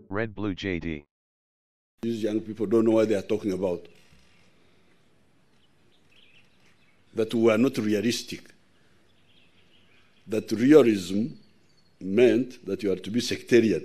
Red Blue JD. These young people don't know what they are talking about. That we are not realistic. That realism meant that you are to be sectarian.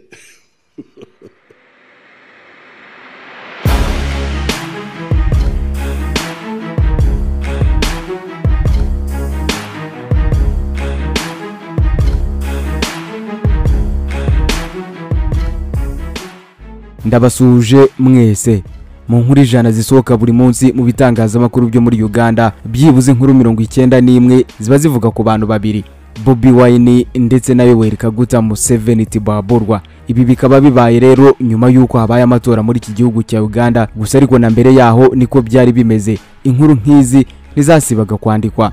ndabasuhuje mwese mu nkuru ijana zisohoka buri munsi mu bitangazamakuru byo muri uganda byibuze inkuru mirongo icyenda n'imwe ziba zivuga ku bantu babiri bobi wayini ndetse na yoweri kaguta museveni tibaburwa ibi bikaba bibaye rero nyuma y'uko habaye amatora muri iki gihugu cya uganda gusa ariko na mbere yaho niko byari bimeze inkuru nk'izi ntizasibaga kwandikwa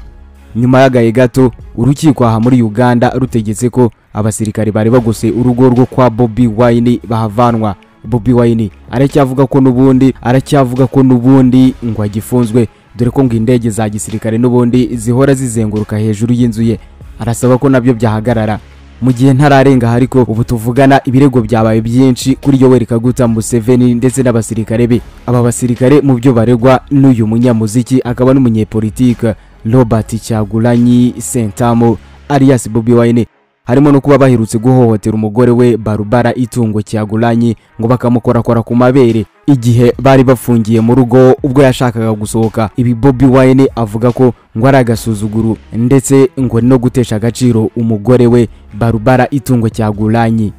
nyuma y'agahe gato urukiko aha muri uganda rutegetse ko abasirikari bari bagose urugo rwo kwa bobi wayini bahavanwa bobi wayini aracyavuga ko n'ubundi aracyavuga ko n'ubundi ngo agifunzwe dore ko ngo indege za gisirikare n'ubundi zihora zizenguruka hejuru y'inzu ye arasaba ko nabyo byahagarara mu gihe ntararenga ariko ubu tuvugana ibirego byabaye byinshi kuri yoweri kaguta museveni ndetse n'abasirikare be aba basirikare mu byo baregwa n'uyu munyamuziki akaba n'umunyepolitike robert cyagulanyi sentamo alias bobi wayini harimo no kuba baherutse guhohotera umugore we barubara itungo cyaguranyi ngo bakamukorakora ku mabere igihe bari bafungiye mu rugo ubwo yashakaga gusohoka ibi bobi wayini avuga ko ngo ari agasuzuguru ndetse ngo no gutesha agaciro umugore we barubara itungo cyaguranyi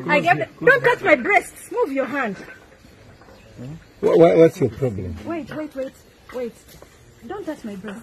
I get it. Don't touch my breasts. Move your hand. What, what, what's your problem? Wait, wait, wait, wait. Don't touch my breasts.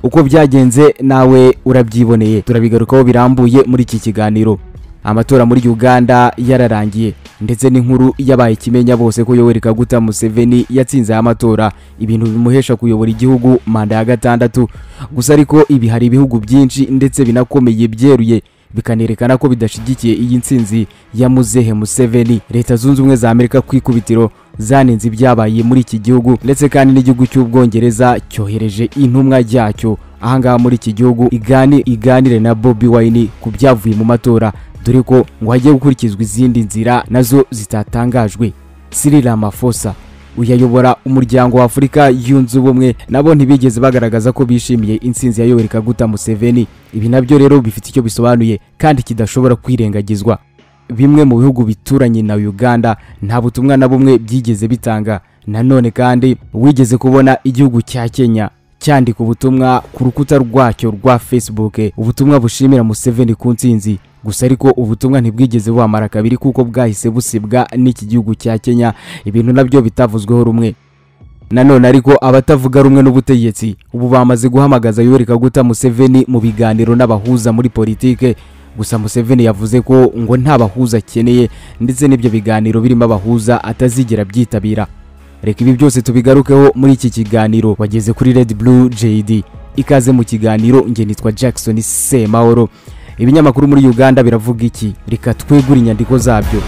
uko byagenze nawe urabyiboneye turabigarukaho birambuye muri iki kiganiro amatora muri uganda yararangiye ndetse n'inkuru yabaye ikimenya bose ko yoweri kaguta museveni yatsinze aya matora ibintu bimuhesha kuyobora igihugu manda ya gatandatu gusa ariko ibi hari ibihugu byinshi ndetse binakomeye byeruye bikanerekana ko bidashyigikiye iyi nsinzi ya muzehe museveni leta zunze ubumwe za amerika ku ikubitiro zanenze ibyabaye muri iki gihugu ndetse kandi n'igihugu cy'ubwongereza cyohereje intumwa ryacyo ahangaha muri iki gihugu igani iganire na bobi wayini ku byavuye mu matora dore ko ngo hagiye gukurikizwa izindi nzira nazo zitatangajwe siri ramafosa uyayobora umuryango wa afurika yunze ubumwe nabo ntibigeze bagaragaza ko bishimiye insinzi ya yoweri kaguta museveni ibi nabyo rero bifite icyo bisobanuye kandi kidashobora kwirengagizwa bimwe mu bihugu bituranye na uganda nta butumwa na bumwe byigeze bitanga nanone kandi wigeze kubona igihugu cya kenya cyandika ubutumwa ku rukuta rwacyo rwa facebook ubutumwa bushimira museveni ku nsinzi gusa ariko ubutumwa ntibwigeze bumara kabiri kuko bwahise busibwa n'iki gihugu cya kenya ibintu nabyo bitavuzweho rumwe nanone ariko abatavuga rumwe n'ubutegetsi ubu bamaze guhamagaza yoweri kaguta museveni mu biganiro n'abahuza muri politike gusa museveni yavuze ko ngo nta bahuza akeneye ndetse n'ibyo biganiro birimo abahuza atazigera byitabira reka ibi byose tubigarukeho muri iki kiganiro wageze kuri red blue jd ikaze mu kiganiro nge nitwa jackson semahoro ibinyamakuru muri uganda biravuga iki reka twegure inyandiko zabyo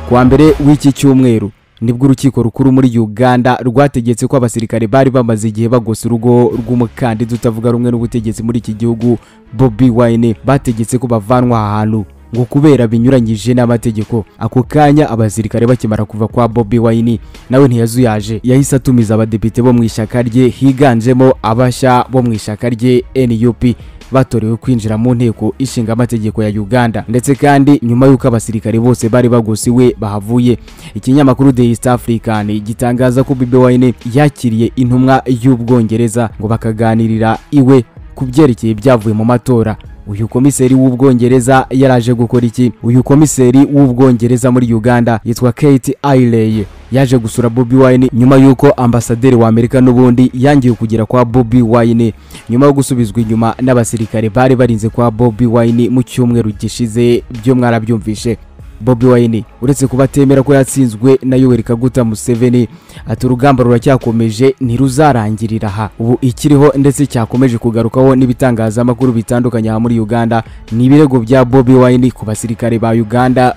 kuwa mbere w'iki cyumweru nibwo urukiko rukuru muri uganda rwategetse ko abasirikare bari bamaze igihe bagose urugo rw'umukandida utavuga rumwe n'ubutegetsi muri iki gihugu bobi wayine bategetse ko bavanwa aha hantu ngo kubera binyuranyije n'amategeko ako kanya abasirikare bakimara kuva kwa bobi wayini nawe ntiyazuyaje yahise atumiza abadepite bo mu ishyaka rye higanjemo abashya bo mu ishyaka rye nup batorewe kwinjira mu nteko ishinga amategeko ya uganda ndetse kandi nyuma y'uko abasirikare bose bari bagosiwe bahavuye ikinyamakuru the east african gitangaza ko bibi wayini yakiriye intumwa y'ubwongereza ngo bakaganirira iwe ku byerekeye ibyavuye mu matora uyu komiseri w'ubwongereza yaraje gukora iki uyu komiseri w'ubwongereza muri uganda yitwa kate ailey yaje gusura bobi wayini nyuma y'uko ambasaderi wa amerika n'ubundi yangiye kugera kwa bobi wayini nyuma yo gusubizwa inyuma n'abasirikare bari barinze kwa bobi wayini mu cyumweru gishize byo mwarabyumvishe bobi wayini uretse kuba atemera ko yatsinzwe na yoweri kaguta museveni ati urugamba ruracyakomeje ntiruzarangirira aha ubu ikiriho ndetse cyakomeje kugarukaho n'ibitangazamakuru bitandukanye aha muri uganda ni ibirego bya bobi wayini ku basirikare ba uganda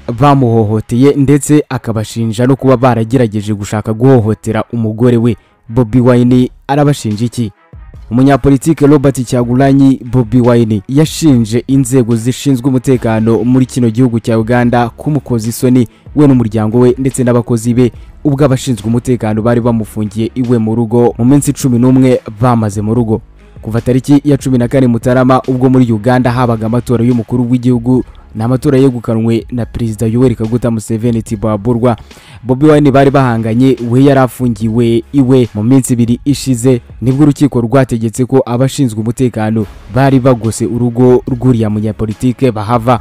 bamuhohoteye ndetse akabashinja no kuba baragerageje gushaka guhohotera umugore we bobi wayini arabashinja iki umunyapolitike robert cyagulanyi bobi wine yashinje inzego zishinzwe umutekano muri kino gihugu cya uganda kumukoza isoni we n'umuryango we ndetse n'abakozi be ubwo abashinzwe umutekano bari bamufungiye iwe mu rugo mu minsi cumi n'umwe bamaze mu rugo kuva tariki ya cumi na kane mutarama ubwo muri uganda habaga amatora y'umukuru w'igihugu ni amatora yegukanwe na perezida yoweri kaguta museveni tibaburwa bobi wine bari bahanganye we yari afungiwe iwe mu minsi ibiri ishize nibwo urukiko rwategetse ko abashinzwe umutekano bari bagose urugo rw'uriya munyapolitike bahava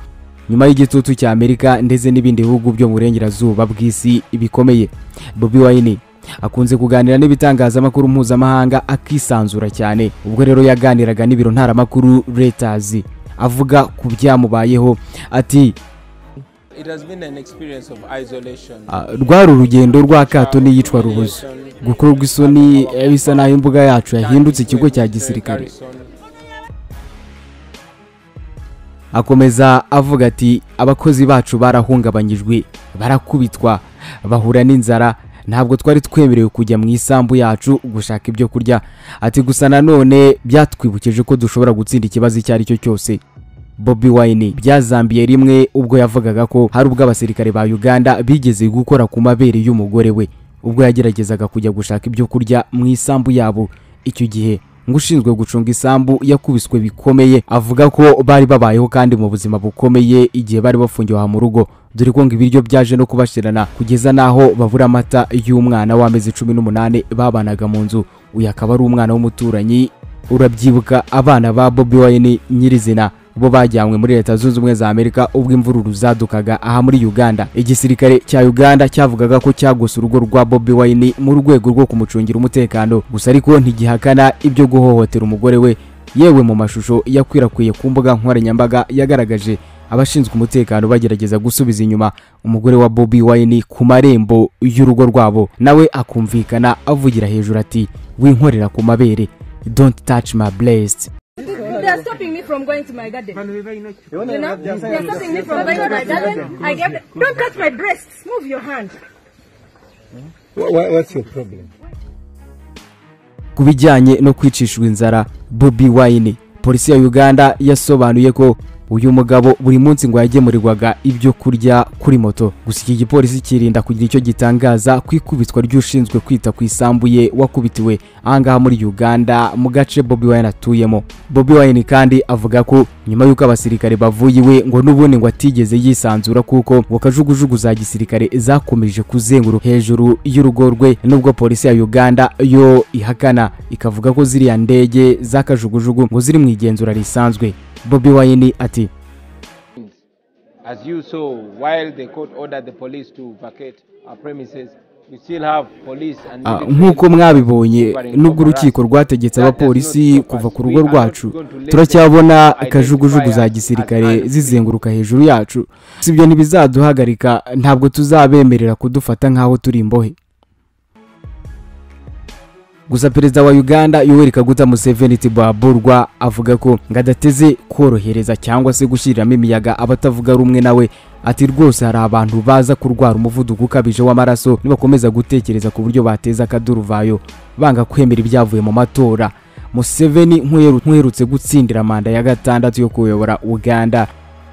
nyuma y'igitutu cya amerika ndetse n'ibindi bihugu byo mu burengerazuba bw'isi bikomeye bobi wine akunze kuganira n'ibitangazamakuru mpuzamahanga akisanzura cyane ubwo rero yaganiraga n'ibiro ntaramakuru retazi avuga ku byamubayeho ati It has been an experience of isolation. "Ah, rwari urugendo rw'akato n'iyicwa rubuze gukorwa isoni eh, bisa naho imbuga yacu yahindutse ikigo cya gisirikare akomeza avuga ati abakozi bacu barahungabanyijwe barakubitwa bahura n'inzara ntabwo twari twemerewe kujya mu isambu yacu gushaka ibyo kurya ati gusa nanone byatwibukije ko dushobora gutsinda ikibazo icyo ari cyo cyose bobi wine byazambiye rimwe ubwo yavugaga ko hari ubwo abasirikare ba uganda bigeze gukora ku mabere y'umugore we ubwo yageragezaga kujya gushaka ibyo kurya mu isambu yabo icyo gihe ngushinzwe gucunga isambu yakubiswe bikomeye avuga ko bari babayeho kandi mu buzima bukomeye igihe bari bafungiwe aha mu rugo dore ko ngo ibiryo byaje no kubashirana kugeza n'aho babura amata y'umwana w'amezi cumi n'umunani babanaga mu nzu uyu akaba ari umwana w'umuturanyi urabyibuka abana ba bobi wine nyirizina bo bajyanywe muri leta zunze ubumwe za amerika ubwo imvururu zadukaga aha muri uganda igisirikare cya uganda cyavugaga ko cyagose urugo rwa bobi wine mu rwego rwo kumucungira umutekano gusa ariko ntigihakana ibyo guhohotera umugore we yewe mu mashusho yakwirakwiye ku mbuga nkoranyambaga yagaragaje abashinzwe umutekano bagerageza gusubiza inyuma umugore wa bobi wine ku marembo y'urugo rwabo nawe akumvikana avugira hejuru ati winkorera ku mabere don't touch my breast They are stopping me from going to my garden. You know? They are stopping me from going to my garden. I get Don't touch my breasts. Move your hand. Wha- wha- what's your problem? ku bijyanye no kwicishwa inzara bobi wine polisi ya uganda yasobanuye ko uyu mugabo buri munsi ngo yagemurirwaga ibyo kurya kuri moto gusa iki gipolisi kirinda kugira icyo gitangaza ku ikubitwa ry'ushinzwe kwita ku isambu ye wakubitiwe ahangaha muri uganda mu gace bobi wine atuyemo bobi wine kandi avuga ko nyuma y'uko abasirikare bavuye iwe ngo n'ubundi ngo atigeze yisanzura kuko ngo kajugujugu za gisirikare zakomeje kuzenguruka hejuru y'urugo rwe nubwo polisi ya uganda yo ihakana ikavuga ko ziriya ndege z'akajugujugu ngo ziri mu igenzura risanzwe bobi wine ati As you saw, while the court ordered the police to vacate our premises, we still have police and "Ah, military nk'uko mwabibonye nubwo urukiko rwategetse abapolisi kuva ku rugo rwacu turacyabona kajugujugu za gisirikare zizenguruka hejuru yacu si ibyo ntibizaduhagarika ntabwo tuzabemerera kudufata nk'aho turi imbohe gusa perezida wa uganda yoweri kaguta museveni tibaburwa avuga ko ngo adateze korohereza cyangwa se gushyiriramo imiyaga abatavuga rumwe nawe ati rwose hari abantu baza kurwara umuvuduko ukabije w'amaraso nibakomeza gutekereza ku buryo bateza akaduruvayo banga kwemera ibyavuye mu matora museveni nk'uheru- nk'uherutse gutsindira manda ya gatandatu yo kuyobora uganda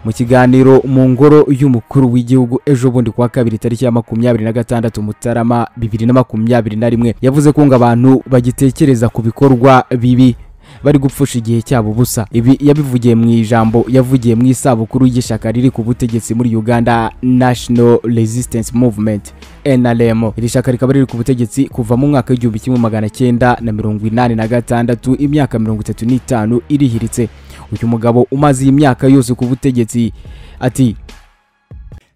mu kiganiro mu ngoro y'umukuru w'igihugu ejo bundi kuwa kabiri tariki ya makumyabiri na gatandatu mutarama bibiri na makumyabiri na rimwe yavuze ko ngo abantu bagitekereza ku bikorwa bibi bari gupfusha igihe cyabo ubusa ibi yabivugiye mu ijambo yavugiye mu isabukuru y'ishyaka riri ku butegetsi muri uganda national resistance movement nrm iri shyaka rikaba riri ku butegetsi kuva mu mwaka w'igihumbi kimwe magana cyenda na mirongo inani na gatandatu imyaka mirongo itatu n'itanu irihiritse uyu mugabo umaze iyi myaka yose ku butegetsi ati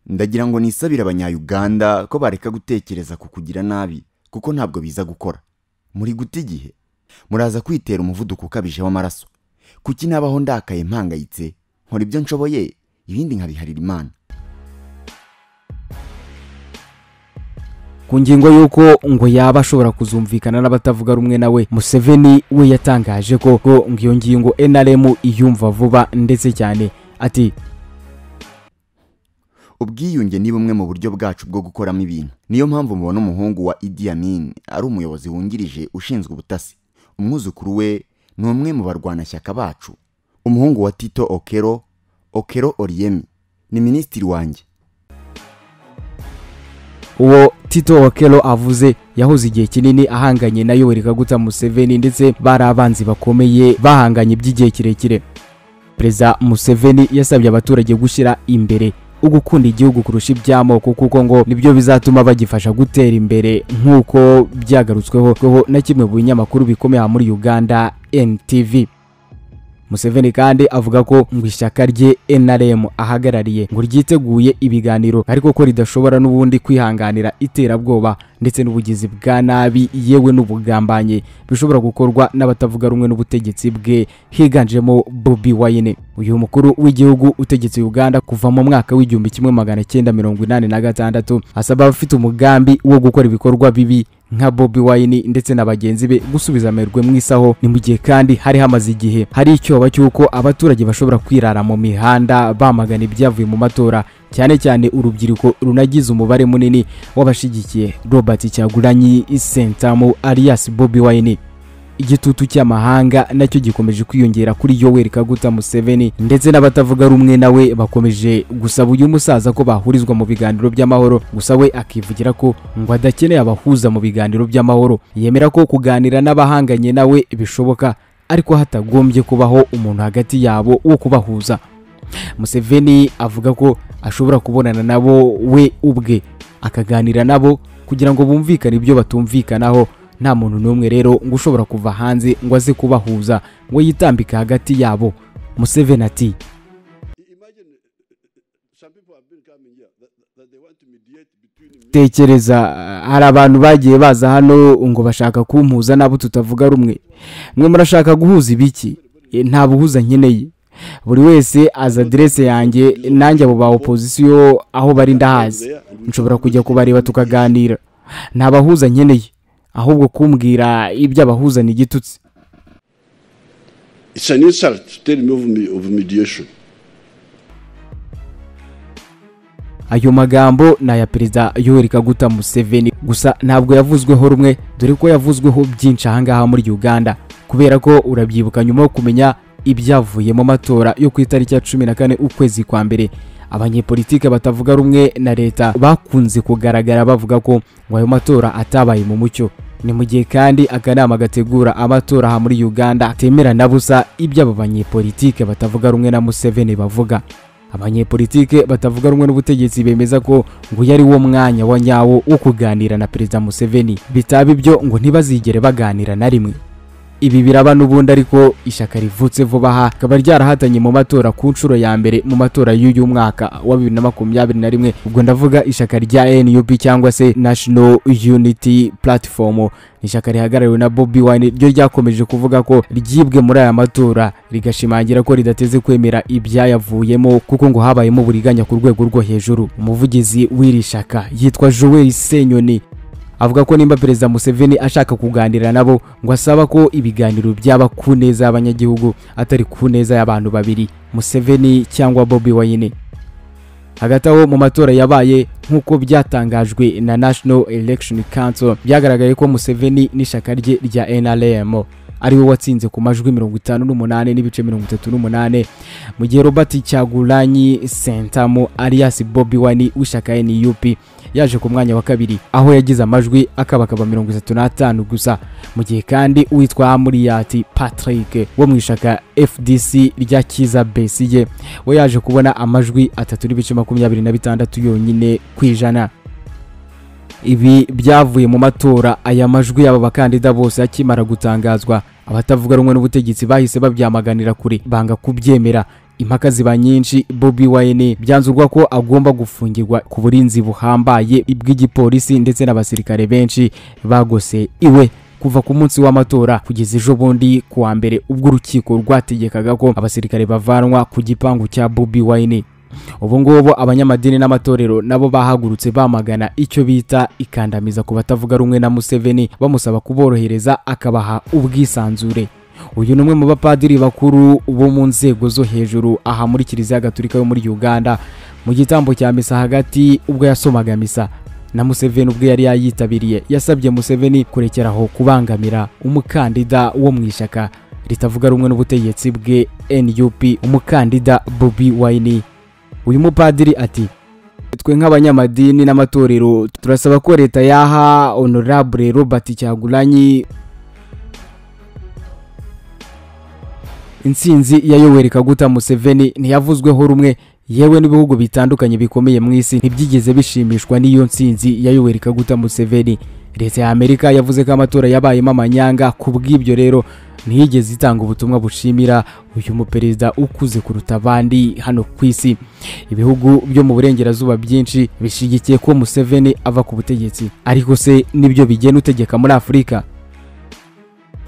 ndagira ngo nisabire abanyayuganda ko bareka gutekereza ku kugira nabi kuko ntabwo biza gukora muri guta igihe muraza kwitera umuvuduko ukabije w'amaraso kuki nabaho ndakaye mpangayitse nkora ibyo nshoboye ibindi nkabiharira imana ku ngingo y'uko ngo yaba ashobora kuzumvikana n'abatavuga rumwe nawe museveni we yatangaje ko ko ngo iyo ngingo nrm iyumva vuba ndetse cyane ati ubwiyunge ni bumwe mu buryo bwacu bwo gukoramo ibintu niyo mpamvu mubona umuhungu wa idi amin ari umuyobozi wungirije ushinzwe ubutasi umwuzukuru we ni umwe mu barwanashyaka bacu umuhungu wa tito okero okero oriyemi ni minisitiri wanjye uwo tito wakelo avuze yahoze igihe kinini ahanganye na yoweri kaguta museveni ndetse bari abanzi bakomeye bahanganye by'igihe kirekire perezida museveni yasabye abaturage gushyira imbere ugukunda igihugu kurusha iby'amoko kuko ngo nibyo bizatuma bagifasha gutera imbere nk'uko byagarutsweho kweho na kimwe mu binyamakuru bikomeye aha muri uganda ntv museveni kandi avuga ko ngo ishyaka rye nrm ahagarariye ngo ryiteguye ibiganiro ariko ko ridashobora n'ubundi kwihanganira iterabwoba ndetse n'ubugizi bwa nabi yewe n'ubugambanye bishobora gukorwa n'abatavuga rumwe n'ubutegetsi bwe higanjemo bobi wayine uyu mukuru w'igihugu utegetse uganda kuva mu mwaka w'igihumbi kimwe magana cyenda mirongo inani na gatandatu asaba abafite umugambi wo gukora ibikorwa bibi nka bobi wayini ndetse na bagenzi be gusubiza amerwe mu isaho ni mu gihe kandi hari hamaze igihe hari icyoba cy'uko abaturage bashobora kwirara mu mihanda bamagana ibyavuye mu matora cyane cyane urubyiruko runagize umubare munini w'abashigikiye robert cyaguranyi sentamu alias bobi wayini igitutu cy'amahanga nacyo gikomeje kwiyongera kuri yoweri kaguta museveni ndetse n'abatavuga rumwe nawe bakomeje gusaba uyu musaza ko bahurizwa mu biganiro by'amahoro gusa we akivugira ko ngo adakeneye abahuza mu biganiro by'amahoro yemera ko kuganira n'abahanganye nawe bishoboka ariko hatagombye kubaho umuntu hagati yabo wo kubahuza museveni avuga ko ashobora kubonana nabo we ubwe akaganira nabo kugira ngo bumvikane ibyo batumvikanaho nta muntu n'umwe rero ngo ushobora kuva hanze ngo aze kubahuza ngo yitambike hagati yabo museveni ati Imagine some people have been coming here that, that they want to mediate between me. tekereza ah, hari abantu bagiye baza hano ngo bashaka kumpuza n'abo tutavuga rumwe mwe murashaka guhuza ibiki E, nta buhuza nkeneye buri wese azi aderese yanjye nanjye abo ba opozisiyo aho bari ndahazi nshobora kujya kubareba tukaganira nta bahuza nkeneye ahubwo kumbwira iby'abahuza ni igitutsi It's an insult to tell me of, me- of mediation. ayo magambo ni aya perezida yoweri kaguta museveni gusa ntabwo yavuzweho rumwe dore ko yavuzweho byinshi ahangaha muri uganda kubera ko urabyibuka nyuma yo kumenya ibyavuye mu matora yo ku itariki ya cumi na kane ukwezi kwa mbere abanyepolitike batavuga rumwe na leta bakunze kugaragara bavuga ko ngo ayo matora atabaye mu mucyo ni mu gihe kandi akanama gategura amatora aha muri uganda atemera na busa iby'aba banyepolitike batavuga rumwe na museveni bavuga abanyepolitike batavuga rumwe n'ubutegetsi bemeza ko ngo uyu ari wo mwanya wa nyawo wo kuganira na perezida museveni bitaba ibyo ngo ntibazigere baganira na rimwe ibi biraba n'ubundi ariko ishyaka rivutse vuba aha rikaba ryarahatanye mu matora ku nshuro ya mbere mu matora y'uyu mwaka wa bibiri na makumyabiri na rimwe ubwo ndavuga ishyaka rya nup cyangwa se national unity platform ni ishyaka rihagarariwe na bobi wine ryo ryakomeje kuvuga ko ryibwe muri aya matora rigashimangira ko ridateze kwemera ibyayavuyemo kuko ngo habayemo uburiganya ku rwego rwo hejuru umuvugizi w'iri shyaka yitwa joel senyoni avuga ko nimba perezida museveni ashaka kuganira nabo ngo asaba ko ibiganiro byaba ku neza y'abanyagihugu atari ku neza y'abantu babiri museveni cyangwa bobi wayine hagati aho mu matora yabaye nk'uko byatangajwe na national election council byagaragaye ko museveni n'ishyaka rye rya nrm ariwe watsinze ku majwi mirongo itanu n'umunani n'ibice mirongo itatu n'umunani mu gihe robert cyaguranyi sentamu alias bobi wani w'ishyaka nup yaje ku mwanya wa kabiri aho yagize amajwi akabakaba mirongo itatu n'atanu gusa mu gihe kandi uwitwa hamuriyati patrick wo mu ishaka fdc rya kiza besigye we yaje kubona amajwi atatu n'ibice makumyabiri na bitandatu yonyine ku ijana ibi byavuye mu matora aya majwi y'aba bakandida bose akimara gutangazwa abatavuga rumwe n'ubutegetsi bahise babyamaganira kure banga kubyemera impaka ziba nyinshi bobi wayine byanzurwa ko agomba gufungirwa ku burinzi buhambaye bw'igipolisi ndetse n'abasirikare benshi bagose iwe kuva ku munsi w'amatora kugeza ejo bundi ku wa mbere ubwo urukiko rwategekaga ko abasirikare bavanwa ku gipangu cya bobi wayine ubu ngubu abanyamadini n'amatorero nabo bahagurutse bamagana icyo bita ikandamiza ku batavuga rumwe na museveni bamusaba kuborohereza akabaha ubwisanzure uyu ni umwe mu bapadiri bakuru bo mu nzego zo hejuru aha muri kiliziya gaturika yo muri uganda mu gitambo cya misa hagati ubwo yasomaga misa na museveni ubwo yari yayitabiriye yasabye museveni kurekeraho kubangamira umukandida wo mu ishyaka ritavuga rumwe n'ubutegetsi bwe nup umukandida bobi wayini uyu mupadiri ati twe nk'abanyamadini n'amatorero turasaba ko leta yaha honorable robert cyagulanyi intsinzi ya yoweri kaguta museveni ntiyavuzweho rumwe yewe n'ibihugu bitandukanye bikomeye mu isi ntibyigeze bishimishwa n'iyo ntsinzi ya yoweri kaguta museveni leta ya amerika yavuze ko amatora yabayemo amanyanga ku bw'ibyo rero ntiyigeze itanga ubutumwa bushimira uyu muperezida ukuze kuruta abandi hano ku isi ibihugu byo mu burengerazuba byinshi bishyigikiye ko museveni ava ku butegetsi ariko se nibyo bigena utegeka muri afurika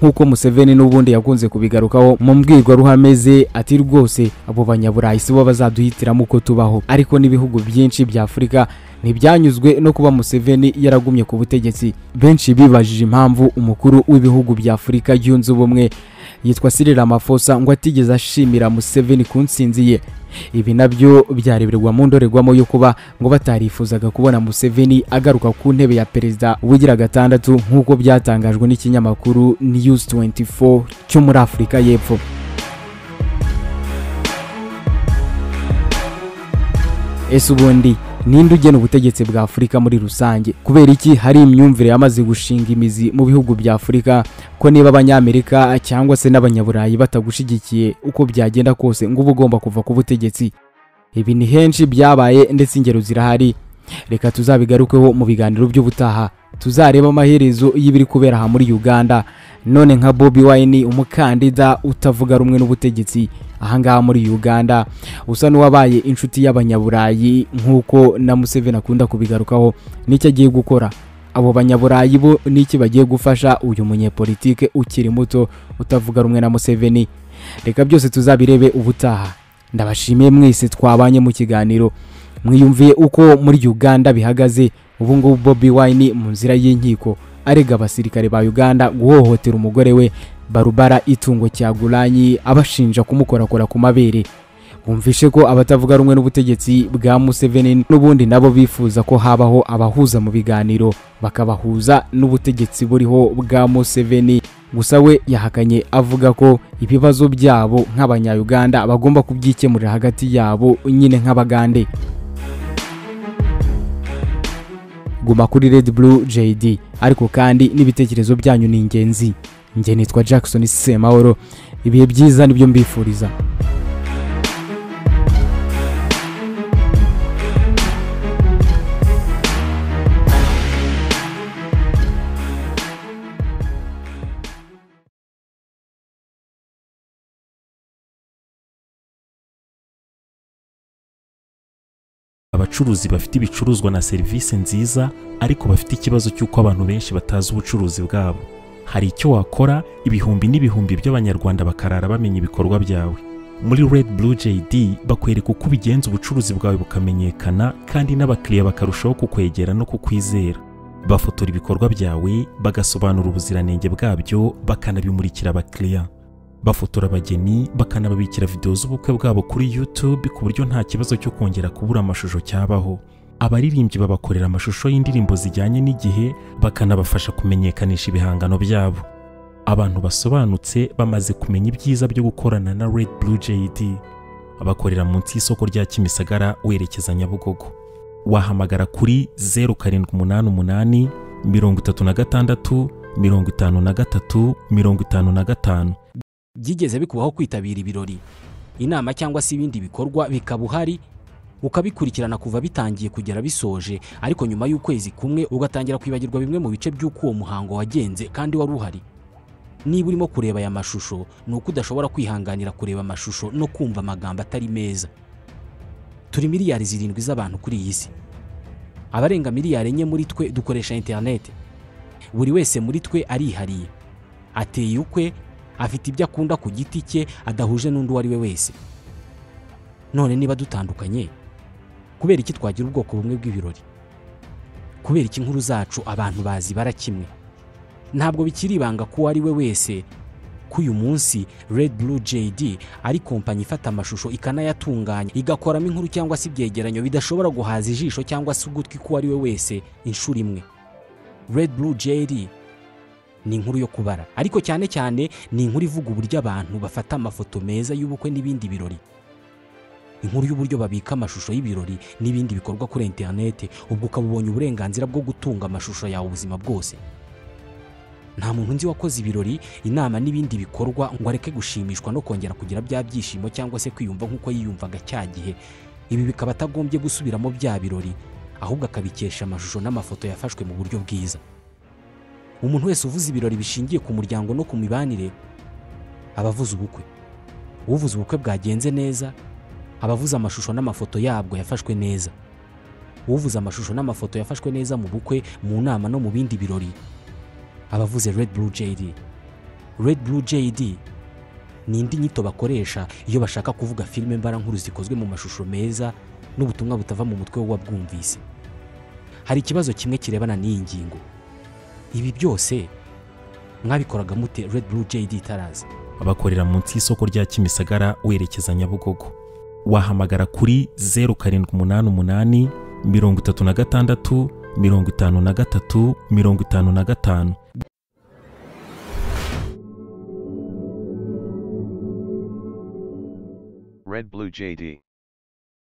nk'uko museveni n'ubundi yakunze kubigarukaho mu mbwirwaruhame ze ati rwose abo banyaburayi si bo bazaduhitiramo uko tubaho ariko n'ibihugu byinshi bya afurika ntibyanyuzwe no kuba museveni yaragumye ku butegetsi benshi bibajije impamvu umukuru w'ibihugu bya afurika yunze ubumwe yitwa Cyril Ramaphosa ngo atigeze ashimira Museveni ku ntsinzi ye ibi nabyo byareberwa mu ndorerwamo yo kuba ngo batarifuzaga kubona Museveni agaruka ku ntebe ya perezida uwigira gatandatu nk'uko byatangajwe n'ikinyamakuru News 24 cyo muri Afurika y'Epfo ese ubundi ninde ugena ubutegetsi bwa afurika muri rusange kubera iki hari imyumvire yamaze gushinga imizi mu bihugu bya afurika ko niba abanyamerika cyangwa se n'abanyaburayi batagushigikiye uko byagenda kose ngo uba ugomba kuva ku butegetsi ibi ni henshi byabaye ndetse ingero zirahari reka tuzabigarukeho mu biganiro by'ubutaha tuzareba amaherezo y'ibiri kubera aha muri uganda none nka bobi wayini umukandida utavuga rumwe n'ubutegetsi ahangaha muri uganda usa n'uwabaye inshuti y'abanyaburayi nk'uko na museveni akunda kubigarukaho n'icyo agiye gukora abo banyaburayi bo n'iki bagiye gufasha uyu munyepolitike ukiri muto utavuga rumwe na museveni reka byose tuzabirebe ubutaha ndabashimiye mwese twabanye mu kiganiro mwiyumviye uko muri uganda bihagaze ubu ngubu bobi wayini mu nzira y'inkiko arega abasirikare ba uganda guhohotera umugore we barubara itungo cyaguranyi abashinja kumukorakora ku mabere bumvishe ko abatavuga rumwe n'ubutegetsi bwa museveni n'ubundi nabo bifuza ko habaho abahuza mu biganiro bakabahuza n'ubutegetsi buriho bwa museveni gusa we yahakanye avuga ko ibibazo byabo nk'abanyayuganda bagomba kubyikemurira hagati yabo nyine nk'abagande guma kuri Red Blue JD ariko kandi n'ibitekerezo byanyu ni ingenzi njye nitwa Jackson Semahoro ibihe byiza nibyo mbifuriza abacuruzi bafite ibicuruzwa na serivisi nziza ariko bafite ikibazo cy'uko abantu benshi batazi ubucuruzi bwabo hari icyo wakora ibihumbi n'ibihumbi by'abanyarwanda bakarara bamenya ibikorwa byawe muri red blue jd bakwereka uko ubigenza ubucuruzi bwawe bukamenyekana kandi n'abakiriya bakarushaho kukwegera no kukwizera bafotora ibikorwa byawe bagasobanura ubuziranenge bwabyo bakanabimurikira abakiriya bafotora abageni bakanababikira videwo z'ubukwe bwabo kuri YouTube ku buryo nta kibazo cyo kongera kubura amashusho cyabaho abaririmbyi babakorera amashusho y'indirimbo zijyanye n'igihe bakanabafasha kumenyekanisha ibihangano byabo abantu basobanutse bamaze kumenya ibyiza byo gukorana na Red Blue JD abakorera munsi y'isoko rya Kimisagara werekeza Nyabugogo wahamagara kuri 0788 36 53 55 byigeze bikubaho kwitabira ibirori inama cyangwa se ibindi bikorwa bikaba uhari ukabikurikirana kuva bitangiye kugera bisoje ariko nyuma y'ukwezi kumwe ugatangira kwibagirwa bimwe mu bice by'uko uwo muhango wagenze kandi wari uhari niba urimo kureba aya mashusho ni uko udashobora kwihanganira kureba amashusho no kumva amagambo atari meza turi miliyari zirindwi z'abantu kuri iyi si abarenga miliyari enye muri twe dukoresha interineti buri wese muri twe arihariye ateye ukwe afite ibyo akunda ku giti cye adahuje n'undi uwo ari we wese none niba dutandukanye kubera iki twagira ubwoko bumwe bw'ibirori kubera iki inkuru zacu abantu bazi bara kimwe ntabwo bikiri ibanga ko uwo ari we wese ko uyu munsi Red Blue JD ari kompanyi ifata amashusho ikanayatunganya igakoramo inkuru cyangwa se ibyegeranyo bidashobora guhaza ijisho cyangwa se ugutwi k'uwo ari we wese inshuro imwe Red Blue JD ni inkuru yo kubara ariko cyane cyane ni inkuru ivuga uburyo abantu bafata amafoto meza y'ubukwe n'ibindi birori inkuru y'uburyo babika amashusho y'ibirori n'ibindi bikorwa kuri interineti ubwo ukaba ubonye uburenganzira bwo gutunga amashusho yawe ubuzima bwose nta muntu nzi wakoze ibirori inama n'ibindi bikorwa ngo areke gushimishwa no kongera kugira bya byishimo cyangwa se kwiyumva nk'uko yiyumvaga cya gihe ibi bikaba atagombye gusubiramo bya birori ahubwo akabikesha amashusho n'amafoto yafashwe mu buryo bwiza umuntu wese uvuze ibirori bishingiye ku muryango no ku mibanire aba avuze ubukwe uvuze ubukwe bwagenze neza aba avuze amashusho n'amafoto yabwo yafashwe neza uvuze amashusho n'amafoto yafashwe neza mu bukwe mu nama no mu bindi birori aba avuze Red Blue JD Red Blue JD ni indi nyito bakoresha iyo bashaka kuvuga filime mbarankuru zikozwe mu mashusho meza n'ubutumwa butava mu mutwe w'uwabwumvise hari ikibazo kimwe kirebana n'iyi ngingo ibi byose mwabikoraga mute Red Blue JD itaraza abakorera munsi y'isoko rya kimisagara werekeza nyabugogo wahamagara kuri zeru karindwi umunani umunani mirongo itatu na gatandatu mirongo itanu na gatatu mirongo itanu na gatanu Red Blue JD.